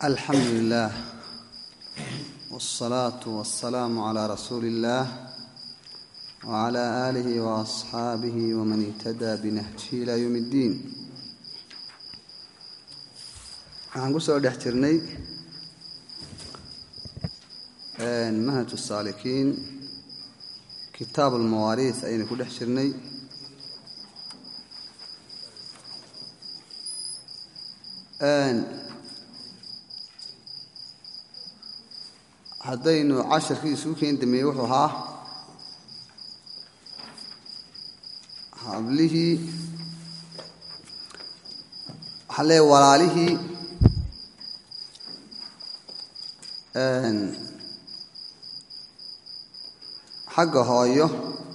alxamdu lilah wاsalaatu wasalaamu calaa rasuuli illaah wcala aalihi waasxaabihi waman ihtadaa binahjihi ilaa yowm اddiin waxaan ku soo dhex jirnay manhaj saalikiin kitaab almawaariis ayaynu ku dhex jirnay haddaynu casharkii isugu keeni dameeyey wuxuu ahaa hablihii waxaa leeya walaalihii xagga hooyo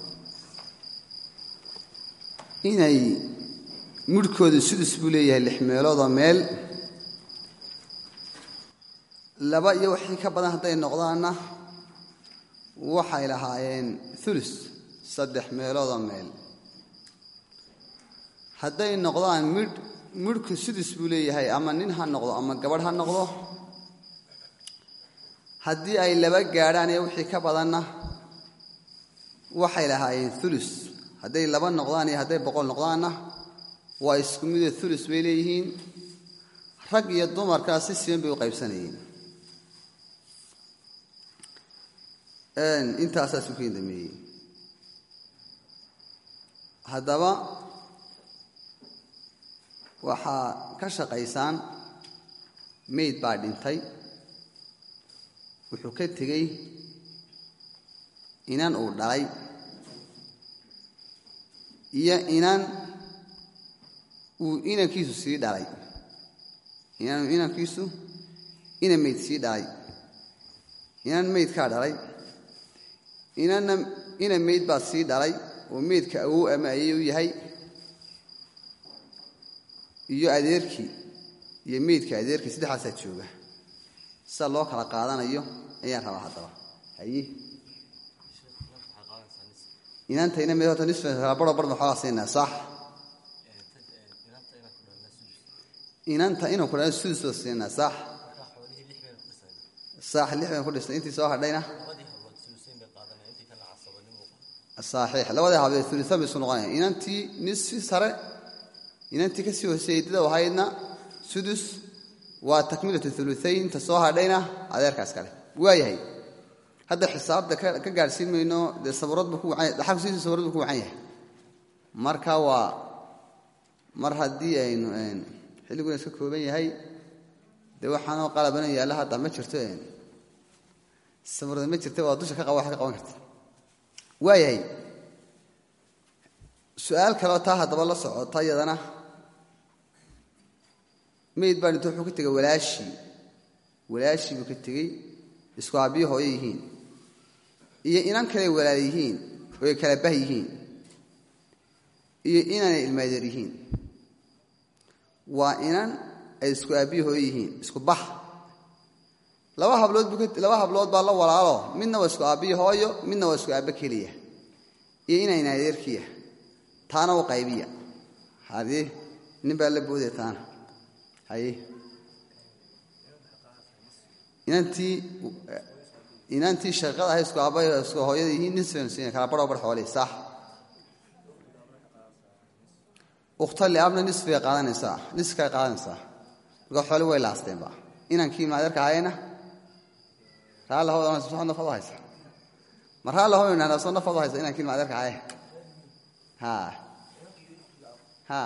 inay midhkooda sudus buu leeyahay lix meeloodoo meel laba iyo wixii ka badan hadday noqdaanna waxay lahaayeen ulus saddex meeloodoo meel hadday noqdaan midh midhku sudus buu leeyahay ama nin ha noqdo ama gabadh ha noqdo haddii ay laba gaadhaan iyo wixii ka badanna waxay lahaayeen ulus hadday laba noqdaan iyo hadday boqol noqdaanna waa isku midoo ulus bay leeyihiin rag iyo dumarkaa si siban bay u qaybsanayeen intaasaa isu keen dameeyey haddaba waxaa ka shaqaysaan mayd baa dhintay wuxuu ka tegey inan uu dhalay iyo inan uu inankiisu sii dhalay inan inankiisu inan mayd sii dhalay inan maydkaa dhalay inanna inan mayd baa sii dhalay oo maydka awow ama ayay u yahay iyo adeerkii iyo maydka adeerkii saddexdaasaa jooga sida loo kala qaadanayo ayaan rabaa haddaba haye inanta ina mid horta nisfa kala baro barna xoogaa siinaa sax inanta inuu ku dhan sudus baa siinaa sax sax lix bayn ku dhisnay intii soo hadhayna saxiix labadii habee ulusan bay isu noqonaya inantii nisfi sare inantii kasii hooseeyey dida ahaydna sudus waa takmilatu uluayn ta soo hadhayna adeerkaas kale waayahay hadda xisaabta ka gaadhsiin mayno dee saburadbu ku dhaxalkusiisa saburad bu ku wacan yahay marka waa mar haddii aynu xilliguna iska kooban yahay dee waxaanoo qalabana yaalla hadda ma jirto saburad ma jirta waa dusha ka wax ka qaban karta waayahay su-aal kaleo taa haddaba la socota yadana mayd baa dhinto wuxuu ka tegay walaashii walaashii buu ka tegey isku aabbiyo hooyo yihiin iyo inan kaley walaal yihiin oo ay kala bah yihiin iyo inanay ilmaadeer yihiin waa inan ay isku aabbiyo hooyo yihiin isku bax laba hablood buu laba hablood baa la walaalo midna waa isku aabbiyo hooyo midna waa isku aabbo keliya iyo inayna adeerkiya taana u qaybiya hadii nin baa la boodaya taana haye inantii inantii shaqada ahay isku aabba isku hooyada yihiin nin sfansiina kala barho bar xooley sax ukhta liabna nisfigay qaadanaysaa niskay qaadanaysaa marka xooli way laasteenba inankii maadeerka ahayna raalla hawda soo nafad haysa ma raalla haw idhahdaa soo nafad haysa inankii maadeerka ahaye ha ha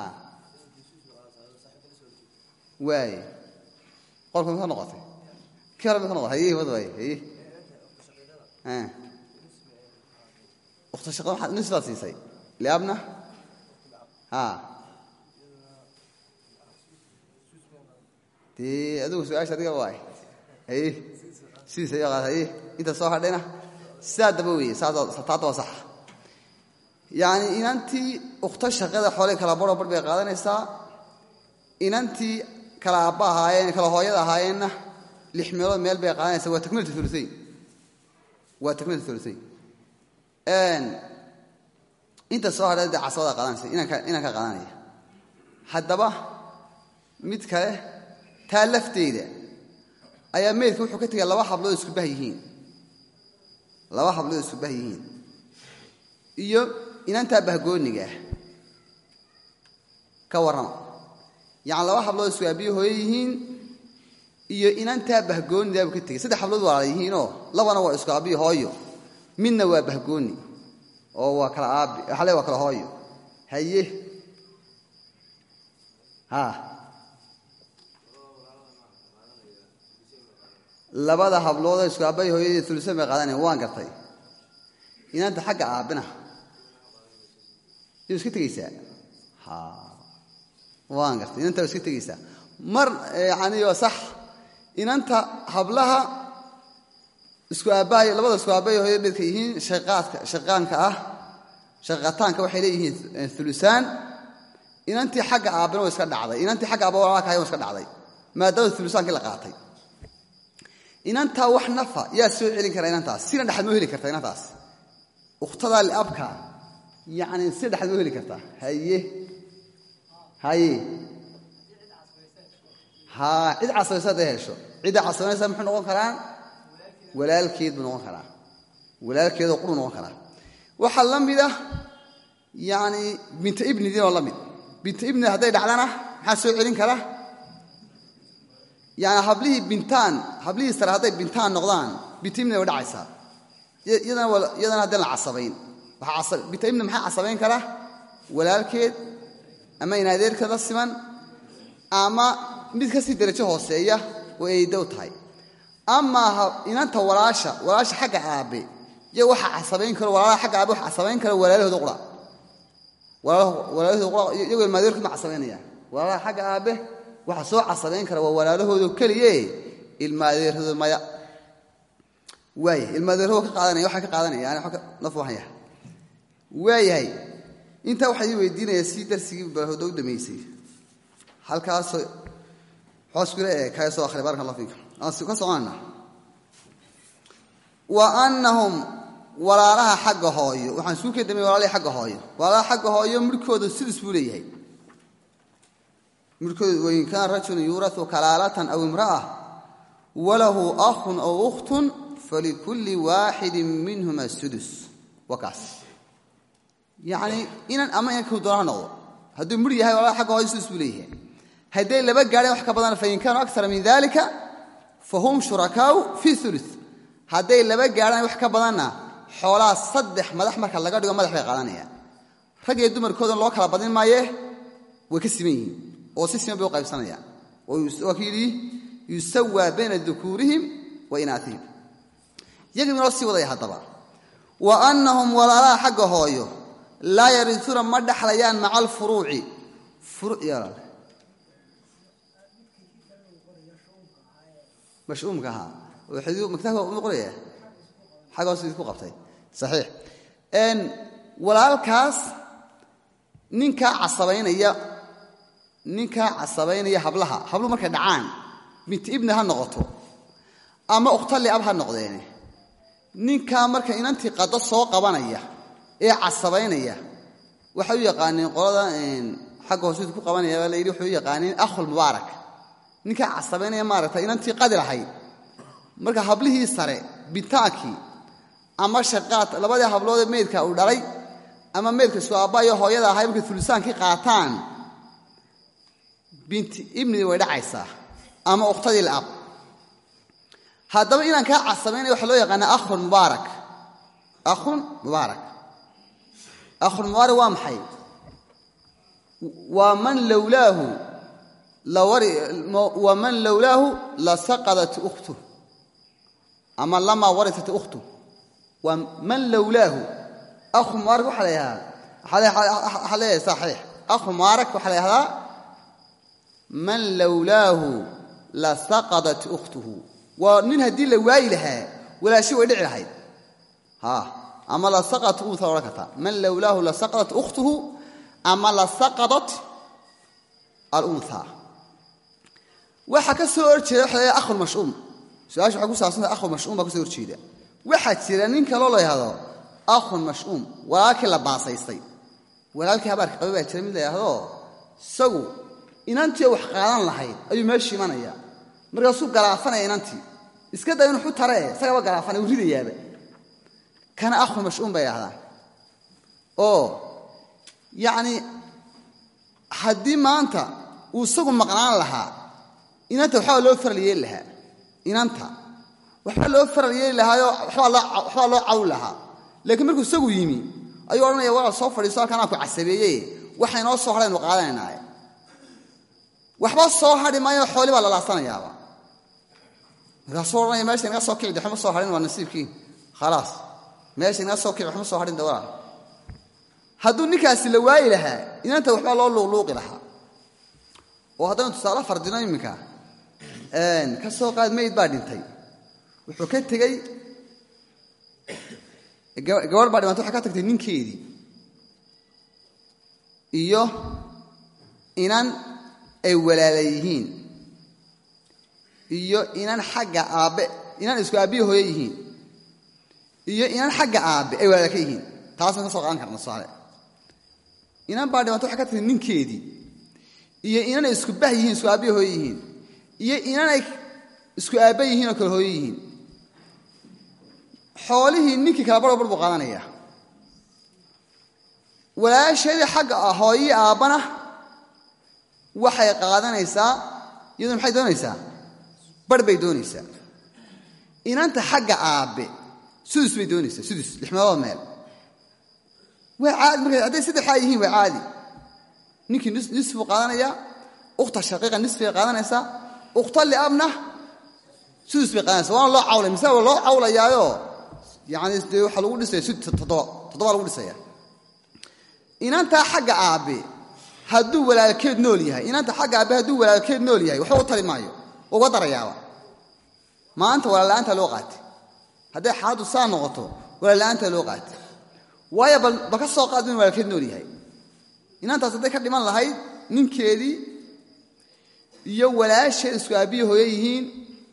waay qolka mika noqotay kii hore mika noqotay haye wad waay haye ukhta shaqada maxaad nis baad siisay liabna ha dee adigu su-aasha adiga waay haye sidiisa iyo qaad haye inta soo hadhayna sidaa daba weeye saataadda waa saxa yacni inantii ukhto shaqada xoolay kala baro bar bay qaadanaysaa inantii kala aabba ahaayeen kala hooyada ahaayeenna lix meelood meel bay qaadanaysaa waa takmilatu uluayn waa takmilatu uluayn inta soo hadhay dee casabada qaadanaysa inanka qaadanaya haddaba mid kale taa lafteeda ayaa meydka wuxuu ka tegay laba hablood isku bah yihiin laba hablood isku bah yihiin iyo inantaa bahgooniga ah ka warrama yacani laba hablood isku aabiyo hooye yihiin iyo inantaa bahgoonidaa buu ka tegey saddex hablood walaala yihiinoo labana waa isku aabiyo hooyo midna waa bahgooni oo waa kala aabi waxaa le waa kala hooyo haye ha labada habloodoo isku aabbahay hooyadii ulusan bay qaadanayan waan gartay inanta xagga aabbina yuu iska tegeysaa ha waan gartay inanta waa iska tegeysaa mar yani waa sax inanta hablaha isku aabbahay labada isku aabbahay hooyada midka yihiin shaqaadka shaqaanka ah shaqataanka waxay leeyihiin ulusaan inantii xagga aabbina waa iska dhacday inantii xagga aabba walaalka ahay waa iska dhacday maadaama ulusaankii la qaatay inantaa wax nafa yaa soo celin kara inantaas sina dhexad moo heli karta inantaas ukhtadaa liabka yani sina dhexad moo heli kartaa haye haye ha cid casabaysa hadday hesho cidda casabanaysa muxuu noqon karaa walaalkeed buu noqon karaa walaalkeedoo quruu noqon karaa waxaa la mid ah yani binta ibnidiinoo la mid binta ibnid hadday dhacdana maxaa soo celin kara yani hablihii bintaan hablihii sare hadday bintaan noqdaan binta ibnid way dhacaysaa iyadana haddaan la casabayn binta ibnid maxaa casabayn kara walaalkeed ama inadeerkeed la siman ama mid ka sii darajo hooseeya oo aydow tahay amaa inanta walaasha walaasha xagga aabe iyo waxa casabayn karo walaalaha xagga aabe waxa casabayn kara walaalahooda qura walaalahooda qura iyagoo ilmaadeerkood ma casabaynayaan walaalaha xagga aabe waxa soo casabayn kara waa walaalahoodo keliye ilmaadeerhooda maya waaya ilmaadeerhooda ka qaadanaya waxaa ka qaadanaya yani naf waxan yahay waayahay intaa waxaa ii weydiinaya si darsigii balhooda u damaysay halkaasoo xooskule ee kaga soo akhriya baraka allah fiika aan ka soconayna wa annahum walaalaha xagga hooyo waxaan suu ka damey walaalihii xagga hooyo walaalaha xagga hooyo midhkooda sidis buu leeyahay midhkooda wain kaana rajulun yuurau kalaalatan aw imra'a walahu ahun aw ukhtun falikulli waaxidin minhuma sudus waa kaas yacnii inan ama inanku doona ha noqdo hadduu midh yahay walaalaha xagga hooyo sidis buu leeyahay hadday laba gaadheen wax ka badan fain kaanuu akara min dalika fahum shurakaau fii ulu hadday laba gaadhaan wax ka badanna xoolaha saddex madax marka laga dhigo madax bay qaadanayaan rag iyo dumarkoodan loo kala badin maaye way ka siman yihiin oo si siman bay u qaybsanayaan waa ki yidhi yusawaa bayna dukuurihim wa inaatihim yagii noo sii wadaya haddaba wa annahum walaalaha xagga hooyo laa yariuuna ma dhexlayaan maca alfuruuci mashuumka ahaa maktabka u qoraya xagga hoos idinku qabtay saxiix walaalkaas ninkaa casabaynaya ninkaa casabaynaya hablaha habluhu markay dhacaan binti ibni ha noqoto ama ukhtali ab ha noqdeene ninkaa marka inantii qado soo qabanaya ee casabaynaya waxay u yaqaaneen qolada xagga hoos idinku qabanaya la yidhi waxay u yaqaaneen akhulmubaarak ninkaa casabaynaya maaragta inantii qadi lahayd marka hablihii sare bitaankii ama shaqaad labadii habloodee meydka uu dhalay ama meydka isku aabbayo hooyada ahay markay ulusaankii qaataan binti ibnidii way dhacaysaa ama ukhtadii laab haddaba inaan kaa casabaynaya waxaa loo yaqaanaa akhun mubaarak akhun mubaarak akhun mubaarak waa maxay waa man lowlaahu waman lowlaahu lasaqadat ukhtuh ama lamaa waritat ukhtuh waa man lowlaahu akhu mubaarak waxaa la yahdaa waxaa leeyahay saxiix akhu mubaarak waxaa la yahdaa man lowlaahu lasaqadat ukhtuhu waa nin haddii la waayi lahaa walaashi way dhici lahayd ama lasaqadat unha odhan kartaa man lowlaahu lasaqadat ukhtuhu ama lasaqadat alunha waxaa ka soo horjeeda waxa la akhulmashuum su-aasha waxay ku saabsanta akhul mashuum baa ka soo horjeeda waxaa jira nin kaloo la yahdo akhun mashuum walaalkii la baasaystay walaalkii habaarka qabi baa jira mid la yidhaahdo isagu inantii wax qaadan lahayd ayuu meesha imanaya markaasuu galaafanaya inantii iska day inu xu tare e isagaba galaafanay uu ridayaaba kana akhun mashuum bay ahdaan oo yacni haddii maanta uu isagu maqnaan lahaa inanta waxbaa loo faral yeeli lahaa inanta waxbaa loo faral yeeli lahaayoo waxbaa loo cawi lahaa laakiin markuu isagu yimi ayuu odhanaya walaal soo fadhiiso halkaan aan ku casabeeyey waxa inoo soo hadhaynu qaadanaynaay waxba soo hadhi maayo xooli baa lalaasanayaaba markaasuu odhanaya meesha inaga soo kici de waxma soo hadhin waa nasiibkii khalaas meesha inaga soo kici waxma soo hadhin de walaal hadduu ninkaasi la waayi lahaa inanta waxbaa loo luuqluuqi lahaa oo haddaynu tusaale fardino iminka ka soo qaad mayd baa dhintay wuxuu ka tegey gabadh baa dhimantay waxay ka tagtay ninkeedii iyo inan ay walaala yihiin iyo inan xagga aabbe inan isku aabbihi hooye yihiin iyo inan xagga aabbe ay walaala ka yihiin taasna ka soo qaadan karna tusaale inan baa dhimantay waxay ka tagtay ninkeedii iyo inanay isku bah yihiin isku aabbihi hooye yihiin iyo inanay isku aabba yihiin oo kale hooye yihiin xoolihii ninkii kala barho bar buu qaadanaya walaasheedii xagga ah hooyii aabbana waxay qaadanaysaa iyaduna maxay doonaysaa bar bay doonaysaa inanta xagga aabbe sudus bay doonaysaa sudus lix meelood meel waa caadi marka hadday saddexaa yihiin waa caadi ninkii nisfuu qaadanayaa ukhta shaqiiqa nisfigay qaadanaysaa ukhta liabna sudus bay qaadanaysa waana loo cawlay misale waa loo cawlayaayo yani dee waxaa lagu dhisaya toddoba toddoba lagu dhisaya inantaa xagga aabbe hadduu walaalkeed nool yahay inanta xagga aabbe hadduu walaalkeed nool yahay waxba u tari maayo waa uga darayaaba maanta walaalla'aantaa loo qaatay hadday xaaladdu saa noqoto walaalla'aantaa loo qaatay waayo bal ba ka soo qaad inu walaalkeed nool yahay inantaas hadday ka dhiman lahayd ninkeedii iyo walaasheed isku aabbiyi hooye yihiin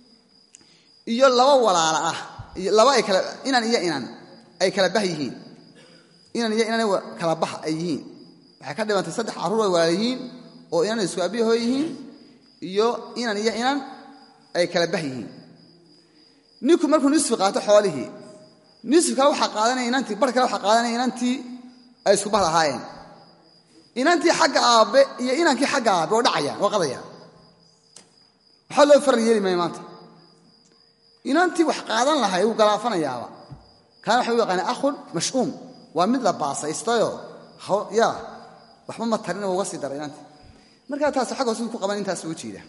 iyo laba walaala ah laba ay kala inan iyo inan ay kala bah yihiin inan iyo inan kala bah ay yihiin waxay ka dhimantay saddex carruur ay walaal yihiin oo inan isku aabbihi hooy yihiin iyo inan iyo inan ay kala bah yihiin ninku markuu nisfi qaato xoolihii nisfi kale waxaa qaadanaya inantii bar kale waxaa qaadanaya inantii ay isku bah lahaayeen inantii xagga aabbe iyo inankii xagga aabbe oo dhacayaan oo qadayaan waxaa loo faral yeeli maayo maanta inantii wax qaadan lahay wuu galaafanayaaba kaana waxa u yaqaana akhun mash'uum waa mid la baasaystayoo ya waxba ma tarin uga sii dara inantii markaa taas xagga hoos ku qaban intaas uga jeeda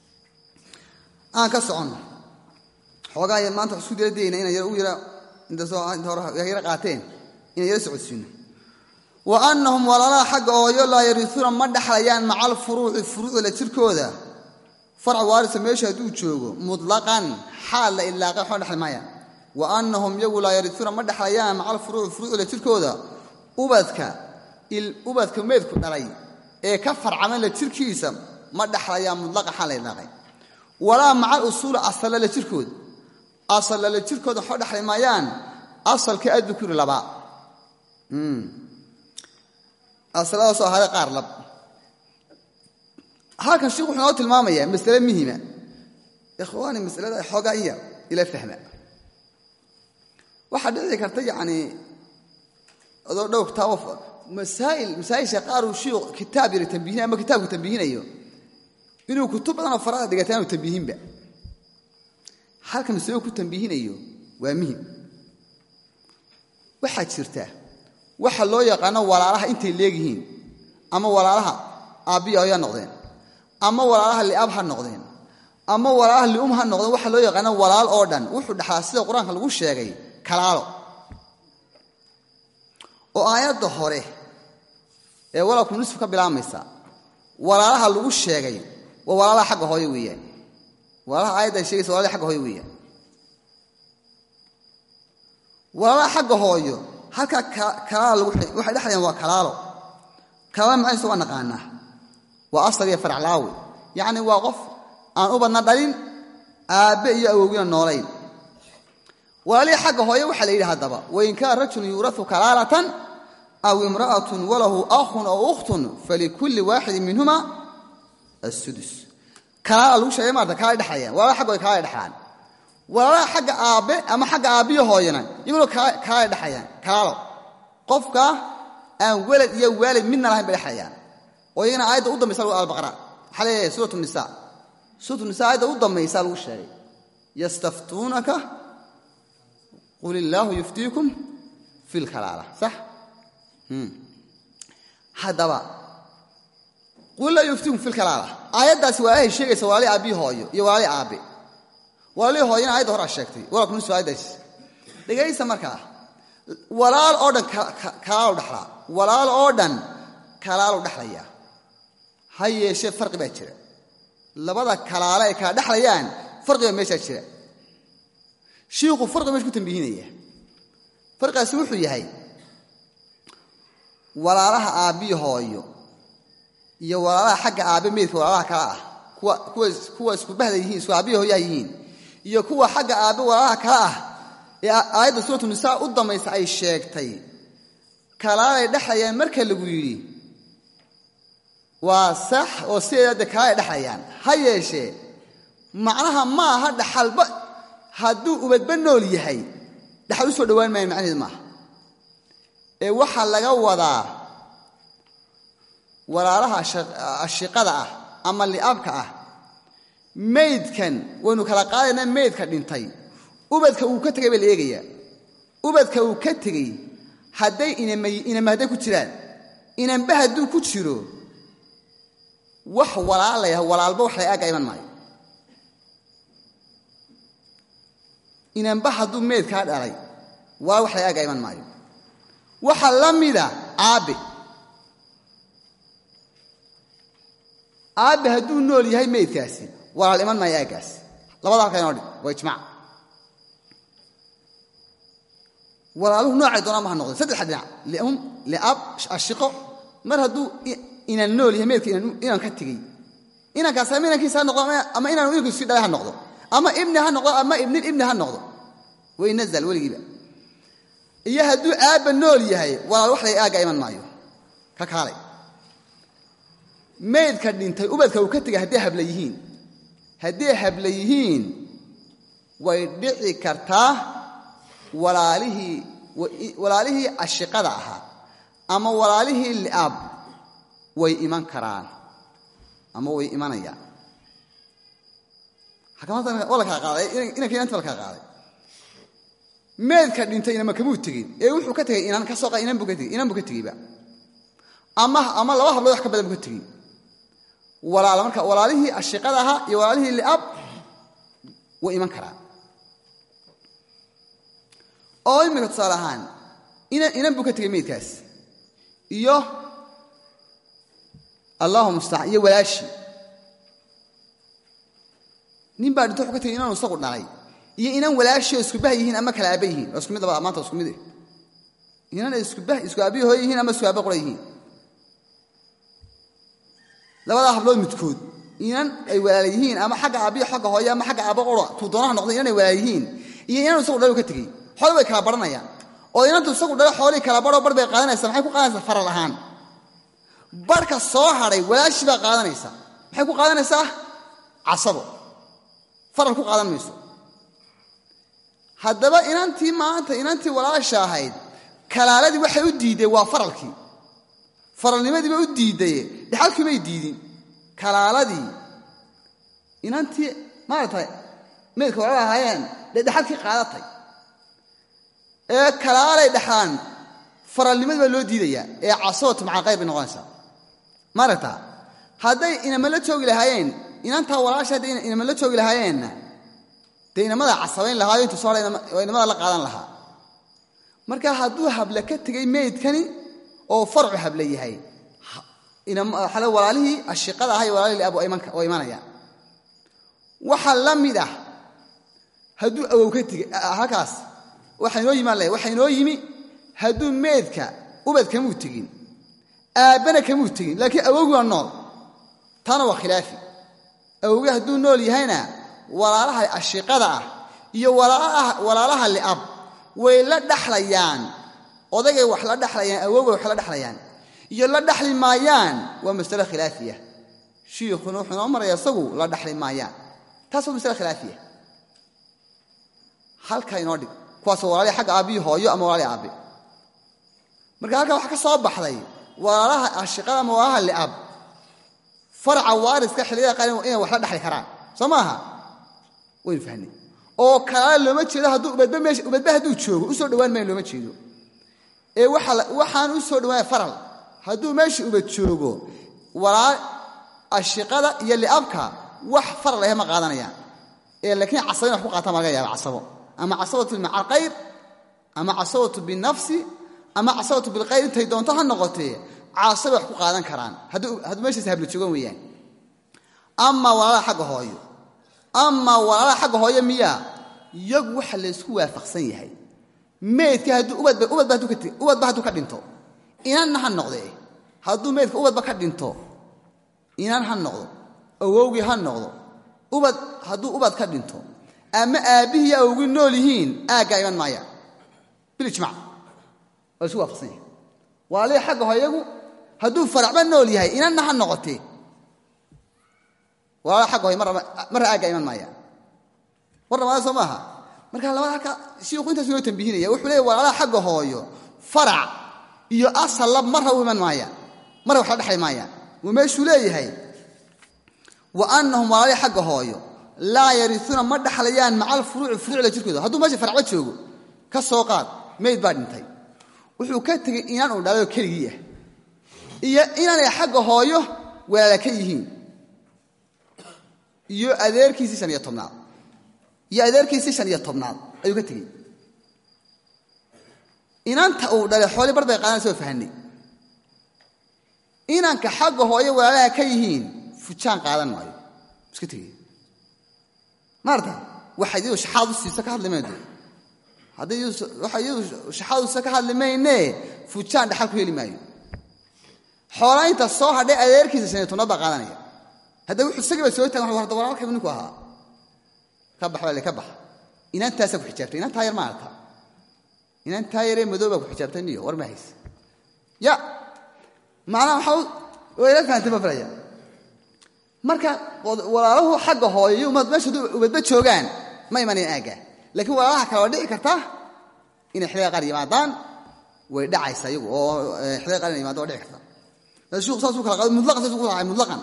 aan ka soconno xoogaa ya maanta wax isku dila dayna inaan yar u yara inta hore yara qaateen inaan yara socodsiino wa annahum walaalaha xagga ooyo laa yariisuuna ma dhexlayaan maca alfuruuci furuucda jirkooda farc waarisa meesha hadduu joogo mutlaqan xaal la ilaaqay waxba dhexli maayaan wa annahum yagu laa yariisuuna ma dhexlayaan maca alfuruuci furuucda jirkooda ubadka ubadka meedku dhalay ee ka farcaman la jirkiisa ma dhexlayaan mutlaqan xaal la ilaaqay walaa maca alusuuli asalla la jirkooda asalla la jirkooda waxba dhexli maayaan asalka addukuri labaa asaladaasoo ahaaday qaar lab halkan sheikh wuxuu noo tilmaamayaa masale muhima ikhwaani masalada xoogaa iya ila fahma waxaa dhici karta yacni adoo dhow kitaabo masaa'il masaa'isha qaar uu shiikhu kitaab yara tambihinay ama kitaabku tambihinayo inuu kutub badanoo farada dhigata aanu tambihinba halkan masalo ku tambihinayo waa muhim waxaa jirta waxa loo yaqaano walaalaha intay leegyihiin ama walaalaha aabbiya hooya noqdeen ama walaalaha liab ha noqdeen ama walaalaha lium ha noqdeen waxa loo yaqaano walaal oo dhan wuxuu dhexlaa sida qur-aanka lagu sheegay kalaalo oo aayadda hore ee walaalku nisfu ka bilaabmaysa walaalaha lagu sheegay waa walaalaha xagga hooyo weeyaan walaalaha aayadda ay sheegaysa walalaha xagga hooyo weeyaan walaalaha xagga hooyo halkaa kalaalo waxay dhexlayaan waa kalaalo kalaalo macaysa waa naqaanaa waa asal iyo faraclaawi yacni waa qof aan u badna dhalin aabbe iyo awowgina noolayn walaalihii xagga hooye waxaa la yidhi haddaba wain kaana rajulun yuurau kalaalatan aw imra'atun walahu akhun aw ukhtun falikulli waaxidin minhuma asudus kalaala lagu sheegay maarata kalaalay dhexlayaan walaalaha xaggooda kalaalay dhexlaan walaalaha xagga aabbe ama xagga aabbiyo hooyana iyaguna kalaalay dhexlayaan kalaalo qofka aan welad iyo waalid midna lahayn bay dhexlayaan oo iyagana aayadda u dambaysa lagu albaqara waxaa leeyahay suuratu nisa suuratu nisa aayadda u dambaysa lagu sheegay yastaftuunaka qul illaahu yuftiikum fi lkalaala sax haddaba qul laa yuftiikum fi lkalaala aayaddaasi walaalahay sheegaysa walaalii aabbihi hooyo iyo walaalii aabbe walaalii hooyana ayadda horaa sheegtay walaalku nusu aayaddaasi dhegaysa markaa walaal oo dhan kalaalu dhexlaa walaal oo dhan kalaalu dhexlayaa ha yeeshee farqi baa jira labada kalaale ay kala dhexlayaan farqi baa meeshaa jira shiikhu farqi meesha ku tambiihinaya farqigaasi wuxuu yahay walaalaha aabbiyi hooyo iyo walaalaha xagga aabbe meydka walaalaha kale ah kuwa kuwa isku bahda yihiin isku aabbiyi hooyaha yihiin iyo kuwa xagga aabbe walaalaha kale ah ee aayadda suuratu nisaa u dambaysa ay sheegtay kalaalay dhexlayaan marka lagu yidhi waa sax oo sideeda dee kalaalay dhexlayaan ha yeeshee macnaha ma aha dhaxalba hadduu ubadba nool yahay dhaxal u soo dhowaan maayo macnaheed maaha ee waxaa laga wadaa walaalaha ashiqada ah ama li'abka ah maydkan waynu kala qaadaynaa maydka dhintay ubadka uu ka tegay baa la eegayaa ubadka uu ka tegey hadday inama hadday ku jiraan inanba hadduu ku jiro wax walaalaya walaalba wax la aaga iman maayo inanba hadduu meydkaa dhalay waa wax la aaga iman maayo waxa la mida aabbe aabbe hadduu nool yahay meydkaasi walaal iman maayo aaggaas labada halka inoo dhig waa ijmac walaaluhu noocay doonaan ma ha noqdeen saddexa dhinac lium liab ashiqo mar hadduu inaan nool yahay meydka inaan ka tegey inankaas ama inankiisa ha noqdo ama inaanu inankiisu dhalay ha noqdo ama ibni ha noqdo ama ibnil ibni ha noqdo way nazal weligiiba iyo hadduu aabba nool yahay walaal wax lay aagga iman maayo ka kaalay maydka dhintay ubadka uu ka tegay hadday habla yihiin hadday habla yihiin way dhici kartaa walaalihii walaalihii ashiqada ahaa ama walaalihii li'aab way iman karaan ama way imanayaan waa la kala qaaday inanka inanta la kala qaaday meedka dhintay inama kamuu tegin ee wuxuu ka tegay inan ka soo inan buu ka tegey inan buu ka tegeyba ama ama laba hablood wax ka badan buu ka tegey walaal marka walaalihii ashiqada ahaa iyo walaalihii li'ab way iman karaan oo imika tusaale ahaan inan buu ka tegey meydkaas iyo allahu mustacaan iyo walaashii nin baa dhinto wuxuu ka tegey inaanu isagu dhalay iyo inan walaashii oo isku bah yihiin ama kala aaba yihiin oo isku mid labada maanta isku mid eh inan ay isku bah isku aabihi hooy yihiin ama isku aaba qura yihiin labadaa hablood midkood inan ay walaala yihiin ama xagga aabbiyo xagga hooye ama xagga aaba qura tuu doonaha noqday inan ay walaala yihiin iyo inanu isagu dhalo ka tegey xooli way kala baranayaan oo inantu isagu dhalo xoolii kala baroo bar bay qaadanaysaa maxay ku qaadanaysaa faral ahaan barhka soo hadhay walaashii baa qaadanaysa maxay ku qaadanaysaa casabo faral ku qaadan mayso haddaba inantii maanta inantii walaasha ahayd kalaaladii waxay u diiddeen waa faralkii faralnimadiiba u diiddaye dhexalkii bay diidin kalaaladii inantii maaragtay meydka walaala ahaayeen dee dhexalkii qaadatay ee kalaalay dhexaan faralnimadii baa loo diidayaa ee casabatu macaqayr bay noqonaysaa maaragta hadday inama la joogi lahaayeen inantaa walaasha hadday inama la joogi lahaayeenna dee inamada casabayn lahaayo intuu soo hadhay oo inamada la qaadan lahaa marka hadduu hable ka tegey meydkani oo farcu hable yahay walaalihii ashiqada aha iyo walaalihii liab oo imanayaan waxaa la mid ah hadduu awow ka tegey halkaas waxaa inoo yimaan leh waxaa inoo yimi hadduu meydka ubad kamuu tegin aabbana kamuu tegin laakiin awowgii waa nool taana waa khilaafi awowgii hadduu nool yahayna walaalaha ashiqada ah iyo walaalaha li'ab way la dhaxlayaan odagay wax la dhaxlayaan awowgay wax la dhaxlayaan iyo la dhaxli maayaan waa masalo khilaafiya shiikhuna wuxuu inoo maraya isagu la dhaxli maayaan taas waa masale khilaafiya halkaa inoo dhig kuwaasoo walaalihii xagga aabbiyi hooyo ama walaalihii aabbe marka halkaa waxaa ka soo baxday walaalaha ashiqada ama walaalaha li'ab faraca waariska xilliyada qaar inay wax la dhaxli karaan soo maaha waynu fahnay oo kalaale looma jeedo hadduu ubadba meesha ubadba hadduu joogo u soo dhowaan maayo looma jeedo ee waxaan u soo dhawaanaya faral hadduu meesha ubad joogo walaal ashiqada iyo li'abka wax faral ahe ma qaadanayaan ee laakiin casabo in wax ku qaata ma laga yaaba casabo ama casabatu maca alkhayr ama casabatu binafsi ama casabatu bilkhayr intay doonto ha noqotee casabay wax ku qaadan karaan hadduu meeshaas habla joogan weeyaan ama walaalaha xagga hooyo ama walaalaha xagga hooyo miyaa iyagu waxa laysku waafaqsan yahay meydka hadduu ubadba hadduu ka dhinto inanna ha noqdee hadduu meydka ubadba ka dhinto inan ha noqdo awowgii ha noqdo ubad hadduu ubad ka dhinto ama aabbihii iyo awowgii nool yihiin aaggaa iman maayaan bilijmac waa laisku waafaqsan yahay walaalihi xagga hooyagu hadduu faracba nool yahay inanna ha noqotee walaalaha xagga hooya marra aaggaa iman maayaan war dhamaada soo maaha marka labada halka shiiku intaas inoo tambihinaya wuxuu leeya walaalaha xagga hooyo farac iyo asalla marra u iman maayaan marra wax la dhexli maayaan wuu meeshuu leeyahay wa annahum walaalihi xagga hooyo laa yariuuna ma dhaxlayaan maca alfuruuci furuucda jirkooda hadduu meesha faracba joogo ka soo qaad mayd baa dhintay wuxuu ka tegey inaan uu dhalayo keligii ah iyo inaanay xagga hooyo walaala ka yihiin iyo adeerkiisii shan iyo tobnaad iyo adeerkiisii shan iyo tobnaad ayuu ka tegey inanta uu dhalay xooli bar bay qaadanaysa oo fahanay inanka xagga hooyo walaalaha ka yihiin fujaan qaadan maayo iska tegey maarta waxa iyadu shaxaad u siisa ka hadli maydo haddii waxa iyadu shaxaad u siisa ka hadli maynee fujaan dhaxal ku heli maayo xoolaynta soo hadhay adeerkiisa shan iyo tobnaad baa qaadanaya hadda wuxuu isagii ba soo tagan wa hadda walaalkaybu ninku ahaa ka bax baa le ka bax inantaasaa ku xijaabtay inantaa yar ma arka inantaa yaree madow baa ku xijaabtay niyo war ma hayse ya macnaha waxaa waa ila fahantay ma filaya marka walaalahu xagga hooyo iyo ummad meesha ubadba joogaan ma imanayn aaggaa laakiin walaalaha kale waa dhici karta inay xiliga qaar yimaadaan way dhacaysa iyagu oo xiliga qaar inay yimaado waa dhici karta sheiku saasuu kala qaado mutlaqan saasuu ku raacay mutlaqan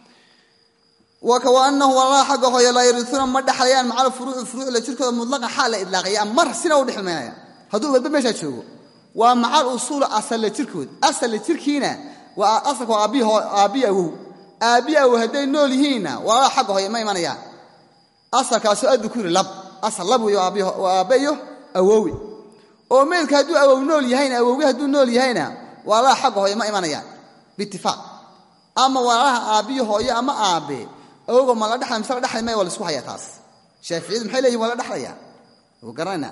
wanahu walaalaha xagga hooyo laa yariuuna ma dhaxlayaan maca alfuruuci furuucla jirkooda mutlaqan xaal la idlaaqaya mar sina u dhexli maynaya hadduu ubadba meeshaa joogo waa macal usuula asalla jirkood asalla jirkiina waa asalka waa aabbiyi awow aabbiyi awow hadday nool yihiinna walaalaha xagga hooyo ma imanayaan asalkaasoo adukuri lab asal lab wey waa aabbe iyo awowi oo meydka hadduu awow nool yahayna awowgi hadduu nool yahayna walaalaha xagga hooyo ma imanayaan biitifaaq ama walaalaha aabbiyi hooyo ama aabbe awowga ma la dhexlay mise la dhexlay maya waa la isku hayaa taas shaaficiyadu maxay leeyihin waa la dhexlayaa u garanayna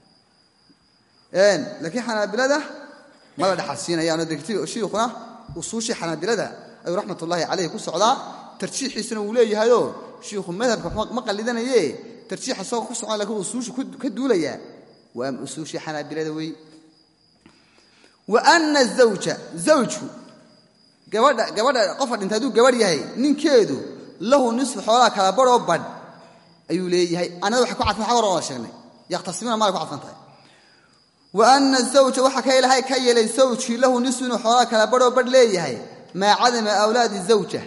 laakiin xanaabilada ma la dhexalsiinayaano degti shiikhuna usuushii xanaabilada ayuu raxmat ullaahi calayhi ku socdaa tarjiixiisuna wuu leeyahayoo shiikhu madhabka ma qallidanaye tarjiixa isagoo ku socon lakiin usuushu ka duulayaa waa usuushii xanaabilada wey wa ana zawja zawjku gabadha gabadha qofka dhintay hadduu gabadh yahay ninkeedu lahu nisfu xoolaha kala badhoo badh ayuu leeyahay anada waxay ku cadfan xag hor ola sheegnay yakhtasimuuna maalay ku cadfan tahay wa ana zawja waxaa ka ilahay ka yeelay zawjkii lahu nisfu inuu xoolaha kala badhoo badh leeyahay maa cadama awlaadi zawja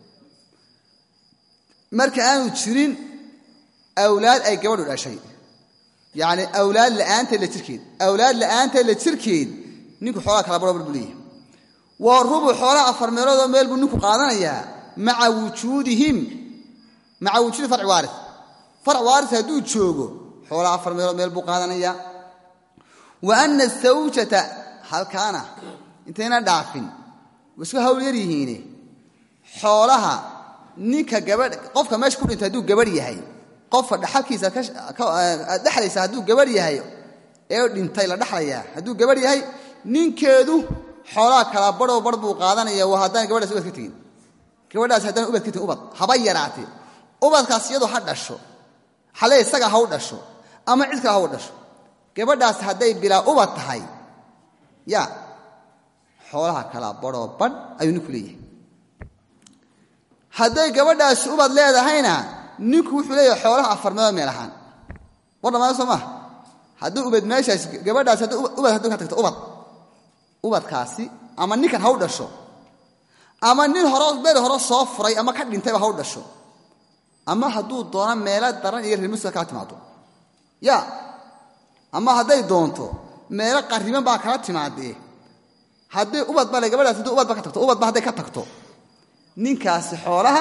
marka aanu jirin awlaad ay gabadhu dhashay yacni awlaad la'aanteed la jirkeed awlaad la'aanteed la jirkeed ninku xoolaha kala badhoo badh buu leeyahay waa rubu xoolaha afar meeloodoo meel buu ninku qaadanayaa maa wujuudihim maca wujuudi farci waari farc waaris hadduu joogo xoolaha afar meelood meel buu qaadanayaa wa ana sawjata halkaana intayna dhaafin wa isku hawl yar yihiine xoolaha ninka gabadh qofka meesha ku dhintay hadduu gabadh yahay qofka dhaxalkiisa dhexlaysa hadduu gabadh yahay ee dhintay la dhexlayaa hadduu gabadh yahay ninkeedu xoolaha kala badhoo badh buu qaadanaya waa haddaan gabadhaas ubad ka tegin gabadhaas haddaan ubad ka tegin ubad haba yaraatee ubadkaas iyadu ha dhasho xale isaga ha u dhasho ama cid kale ha u dhasho gabadhaas hadday bilaa ubad tahay ya xoolaha kala badhoo badh ayuu ninku leeyahay hadday gabadhaasi ubad leedahayna ninku wuxuu leeyahay xoolaha afar meelood meel ahaan war dhammaada soo maaha haddii ubad meeshaas gabadhaasi haddii ubad haddii ka tagto ubad ubadkaasi ama ninkan ha u dhasho ama nin hore beri hore soo furay ama ka dhintayba ha u dhasho ama hadduu doono meelo daran iyo reermuska kala timaado ya ama hadday doonto meelo qarriban baa kala timaadee haddii ubad bale gabadhaas haddii ubadba ka tagto ubadba hadday ka tagto ninkaasi xoolaha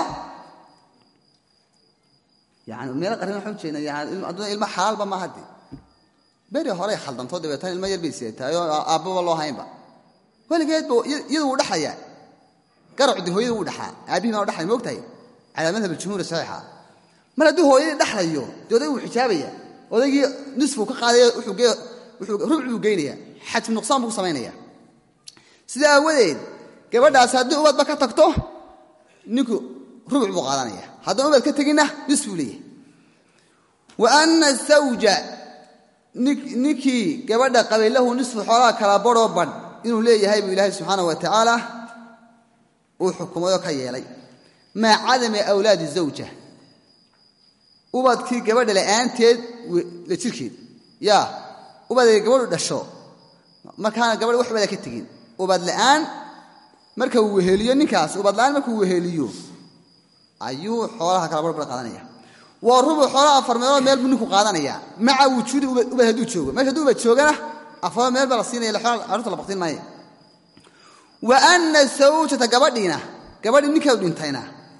yani meelo qarriban waxaan ujeedna yani adduna ilmo xalaalba ma hadde beri horey khaldantoo dabeetana ilmo yar bay seetahay oo aabbaba loo haynba weligeedba iyadu wuu dhaxlayaa garacdi hooyada wuu dhaxaa aabbihi baa dhaxlay moogtahay calaa madhab aljumhuuri saxiixa mar hadduu hooyadii dhaxlayo dee odaygu wuu xijaabaya odaygii nisfuu ka qaadaya rubcuu geynaya xajm nuqsaan buu ku samaynaya sida aawadeed gabadhaasi haddii ubadba ka tagto ninku rubuc buu qaadanaya haddaan ubad ka teginna nisfuu leeyahay wa ana sawja ninkii gabadha qabay lahu nisfu xoolaha kala badhoo badh inuu leeyahay buu ilaahay subxaana wa tacaala uu xukumayoo ka yeelay maa cadami awlaadi zawja ubadkii gabadha la'aanteed la jirkeed yaa ubaday gabadhu dhasho markaana gabadha wax ubada ka tegin ubad la'aan marka uu weheliyo ninkaas ubad la'aan markuu weheliyo ayuu xoolaha kala barbar qaadanaya waa rubuc xoolaha afar meelood meel buu ninku qaadanaya maca wujuudi ubad hadduu joogo meesha hadduu ubad joogana afar meel baa la siinaya carruurta la baktin maayo wa ana sawjata gabadhiina gabadhii ninkeedu dhintayna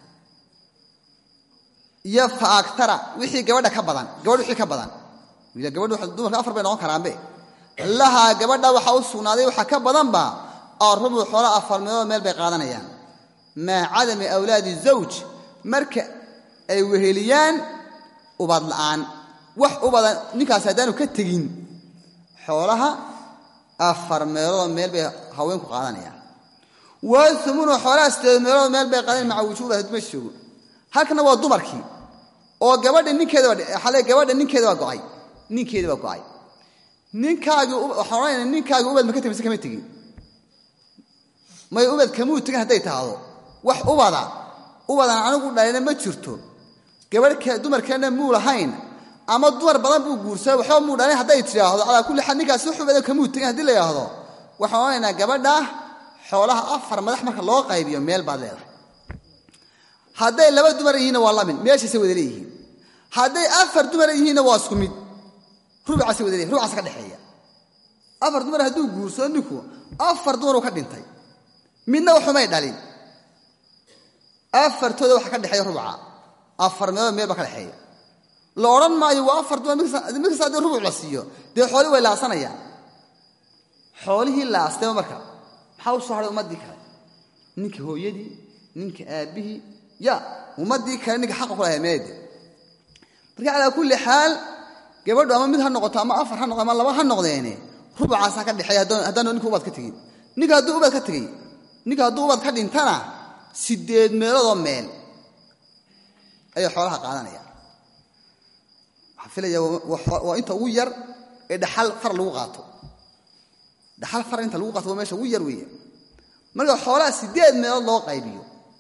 iyo fa agtara wixii gabadha ka badan gabadh wixii ka badan gabadhu dumarka afar bay noqon karaanbe lahaa gabadha waxaa u sugnaaday waxaa ka badanba oo rubuc xoola afar meelood meel bay qaadanayaan maa cadami awlaadi zawj marka ay weheliyaan ubad la'aan wax ubada ninkaasi haddaanu ka tegin xoolaha afar meelood meel bay haweenku qaadanayaan waumunu xoolaha sideed meelood meel bay qaadanayan maca wujuuba hadduu meesha joogo halkana waa dumarkii oo gabadha ninkeedale gabadha ninkeeda waa go'ay ninkeeda waa go'ay ninkaagii waxaan odhanayna ninkaagii ubad ma ka tegin mise kama tegin may ubad kamuu tegin hadday tahdo wax ubada ubadan anigu dhalina ma jirto gabadh dumarkeena muu lahayn ama dumar badan buu guursaday waxba muu dhalin hadday tidhaahdo calaa kulli xaal ninkaasi wax ubada kamuu tegin haddii la yidhaahdo waxaan odhanaynaa gabadha xoolaha afar madax marka loo qaybiyo meel baad leedahay hadday laba dumar yihiinna waa lamin meeshaasay wada leeyihiin hadday afar dumar yihiinna waa isku mid rubucaasay wada leeyihin rubucaas ka dhexeeya afar dumar hadduu guursado ninku afar dumaruu ka dhintay midna waxumay dhalin afartooda waxa ka dhexeeya rubuca afar meelood meel baa ka dhexeeya la odhan maayo waa afar dumar mid kasta haddii rubuc la siiyo dee xoolihii way laasanayaan xoolihii laastayba marka maxaa u soo hadhay ummaddii kale ninka hooyadii ninka aabbihii ya ummaddii kale ninka xaqa ku lahay meede marka calaa kulli xaal gabadhu ama mid ha noqoto ama afar ha noqo ama laba ha noqdeene rubucaasaa ka dhexeeya haddaanu ninka ubad ka tegin ninka hadduu ubad ka tegey ninka hadduu ubad ka dhintana sideed meeloodoo meel ayay xoolaha qaadanayaan waxaan filaya waa inta ugu yar ee dhaxal far lagu qaato dhaxal far inta lagu qaato waa meesha ugu yar weeye marka xoolaha sideed meelood loo qaybiyo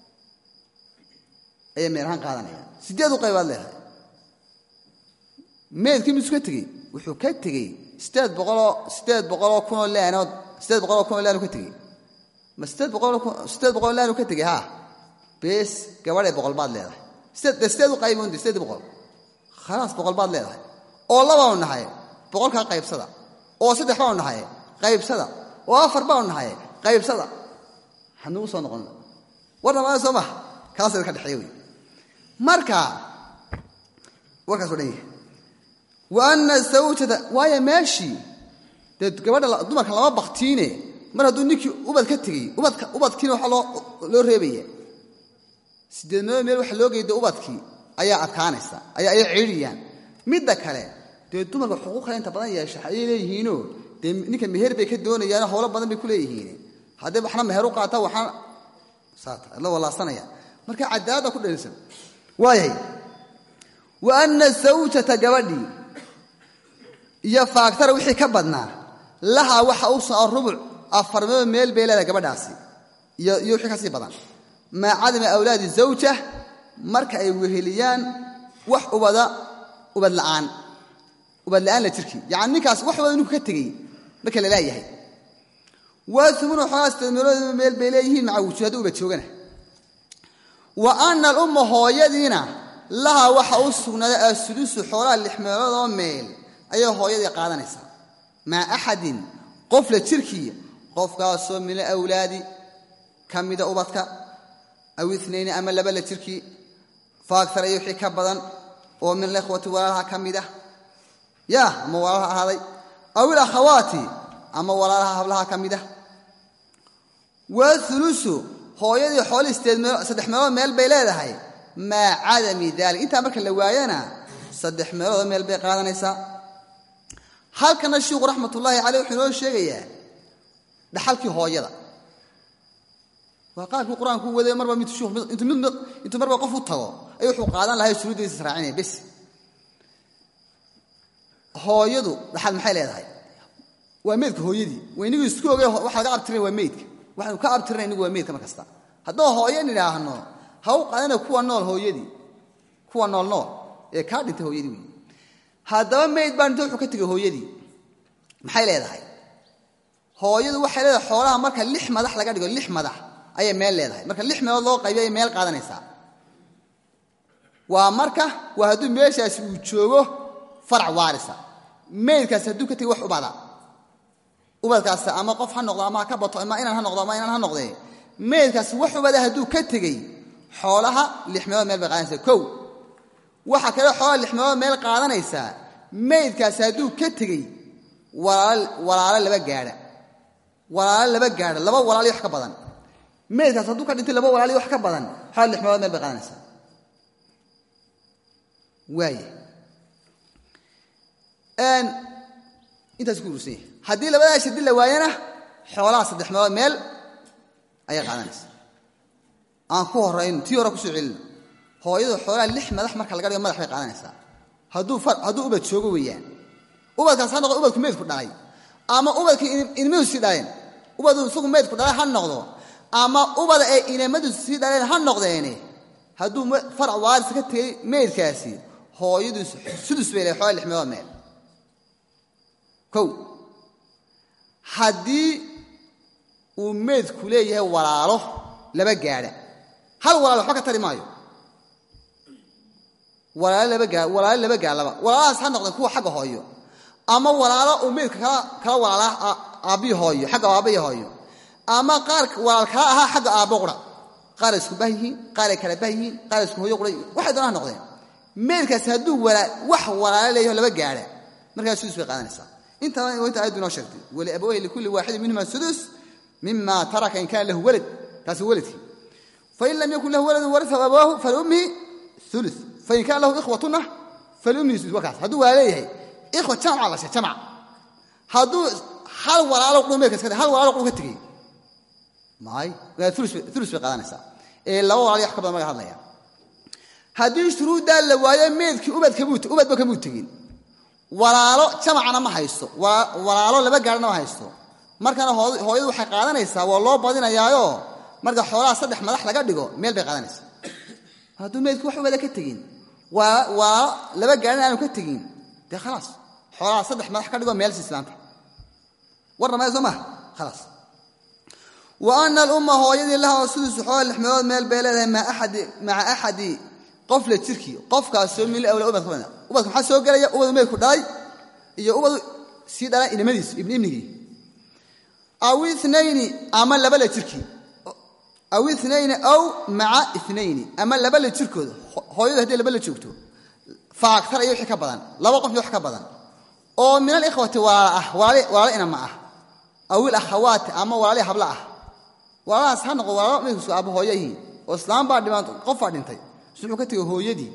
ayay meelahaan qaadanayaan sideed u qaybaad leedahay meedkii misu ka tegey wuxuu ka tegey sideed boqoloo sideed boqoloo kunoo laanood sideed boqoloo kunoo laanu ka tegey ma sideed boqoloo sideed boqoloo laanu ka tegey haa bees gabadhay boqol baad leedahay sideed dee sideed u qayboonde sideed boqol khalaas boqol baad leedahay oo labaanu nahay boqolkaa qaybsada oo saddex baanu nahay qaybsada oo afar baanu nahay qaybsada hanugu soo noqon war dhamaada soo maha kaasa ka dhexeeya wey marka warkaasoo dhan yahay wa ana sawjata waayo meeshii dee gabadha dumarka lama baktiine mar hadduu ninkii ubad ka tegey ubadka ubadkiina waxaa loo loo reebaya sideed meelood meel waxa loo geyda ubadkii ayaa adkaanaysa ayaa ay ciidhiyaan midda kale dee dumarka xuquuq kale inta badan yeesha ayay leeyihiinoo dee ninka meher bay ka doonayaan howlo badan bay ku leeyihiin hadday waxna meher u qaata waxna saata la walaasanaya marka cadaalada ku dhalisan waayahay wa ana sawjata gabadhii iyo faaktara wixii ka badnaa lahaa waxa u soo rubuc afar meelood meel bay leedahay gabadhaasi iyo iyo wixii ka sii badan maa cadami awlaadi zawja marka ay weheliyaan wax ubada ubad la'aan ubad la'aan la jirkii yacani ninkaas wax ubada ninku ka tegey marka la laayahay waa umunu xoolaas meelooda meel bay leeyihiin maca wujuud hadduu ubad joogana wa ana alumma hooyadiina laha waxa u sugnaaday asudusu xoolaha lix meeloodoo meel ayay hooyadii qaadanaysaa maa axadin qof la jirkii qofkaasoo min alawlaadi ka mida ubadka aw inayni ama laba la jirkii faagtara iyo wixii ka badan oo min alikhwati walaalaha ka mid ah ya ama walaalaha ahaaday aw ilakhawaati ama walaalaha hablaha ka mid ah waa ulusu hooyadii xoolihii saddex meelood meel bay leedahay maa cadami dalik intaa marka la waayana saddex meeloodoo meel bay qaadanaysaa halkana shiiku raxmatullaahi caleyh wuxuu inoo sheegayaa dhaxalkii hooyada waa qaabkii qur-aanku u waday marba intuu marba qof u tago ayuu wuxuu qaadan lahay shuruuddiisa israacinaya bes hooyadu dhaxal maxay leedahay waa meydka hooyadii waynigu isku oge waxa laga abtirina waa meydka waxaanu ka abtirina inigu waa meydka mar kasta haddoo hooyo nidhaahno ha u qaadana kuwa nool hooyadii kuwa nool nool ee kaa dhintay hooyadii wey haddaba meyd baa dhinta wuxuu ka tegay hooyadii maxay leedahay hooyadu waxay leedahay xoolaha marka lix madax laga dhigo lix madax ayay meel leedahay marka lix meelood loo qaybiyo ayay meel qaadanaysaa waa marka waa hadduu meeshaasi uu joogo farac waarisa meydkaasi hadduu ka tegay wax ubada ubadkaasi ama qof ha noqdo ama ha ka bato ama inaan ha noqdo ama inaan ha noqdee meydkaasi wax ubada hadduu ka tegey xoolaha lix meelood meel bay qaadanaysaa kow waxaa kale xoolaha lix meelood meel qaadanaysaa meydkaasi hadduu ka tegey walaalo laba gaadha walaalo laba gaadha laba walaali wax ka badan meydkaas hadduu ka dhintay laba walaali wax ka badan xoolaha lix meelood meel bay qaadanaysaa waaya intaas ku urursan yahay haddii labadaa shadi la waayana xoolaha saddex meelood meel ayay qaadanaysaa aan ku horayno tii hore kusoo celino hooyadu xoolaha lix madax marka laga dhigo madax bay qaadanaysaa hadduu ubad joogo weeyaan ubadkaas ha noqdo ubadku meydku dhalay ama ubadkii inimadu sii dhaleen ubadu isagu meydku dhalay ha noqdo ama ubada ee inimadu sii dhaleen ha noqdeene hadduu farac waaris ka tegey meydkaasi hooyadu sudus bay lehay xoolaha lix meelood meel kow haddii uu meydku leeyahay walaalo laba gaadha hal walaal waxba ka tari maayo walaalo laba gaa walaalo laba gaadlaba walaalahaas ha noqdeen kuwa xagga hooyo ama walaalo uu meydka kala kala walaalaa aabbihi hooyo xagga aabbahi hooyo ama qaar walaal kala ahaa xagga aabbo qura qaar isku bah yihiin qaar ay kala bah yihiin qaar isku hooyo qura waxay doona ha noqdeen meydkaasi hadduu wax walaalo leeyaho laba gaadha markaas sudus bay qaadanaysaa intaa inta ayaddu inoo sheegtay waliabaweyhi likulli waaxidin minhuma sudus mima taraka in kana lahu walad kaasi waladkii fain lam yakun lahu waladun warisahu abawaahu faliummihi ulu fain kana lahu ikhwatuna faliummihi sudus wakaas hadduu waa leeyahay ikhwa jamca la sheeg jamca hadduu hal walaalo quru meelka iska hal walaalo quru ka tegey maay ulus bay qaadanaysaa ee laba walaal wax ka badan maga hadlaya haddii shuruuddaa la waayo meedkii ubadba kamuu tegin walaalo jamacana ma haysto walaalo laba gaadhna ma haysto markana hooyadu waxay qaadanaysaa waa loo badinayaayo marka xoolaha saddex madax laga dhigo meel bay qaadanaysaa hadduu meydku wax ubada ka tegin walaalo laba gaadhna aanu ka tegin dee khalaas xoolaha saddex madax ka dhigo meelsi islaanta warna maya soo maha khalaas wa ana alumma hooyadii laha sudusu xoolaha lix meelood meel bay leedahay maca axadi qof la jirkii qofkaasoo mil awla ubadka bada ubadka maxaa soo gelaya ubadu meydku dhalay iyo ubadu sii dhalay inimadiisu ibni ibnigii aw inayni ama laba la jirkii aw inayni aw maca inayni ama laba la jirkooda hooyadu haddii laba la joogto faagtar iyo wixii ka badan laba qof iyo wax ka badan oo min alikhwati walaala ah walaalo inama ah aw ilakhawaati ama walaali habla ah walaalahaas ha noqo walaalo meydkusu aaba hooyo yihiin oo islaam baa dhimaan qof baa dhintay wuxuu ka tegay hooyadii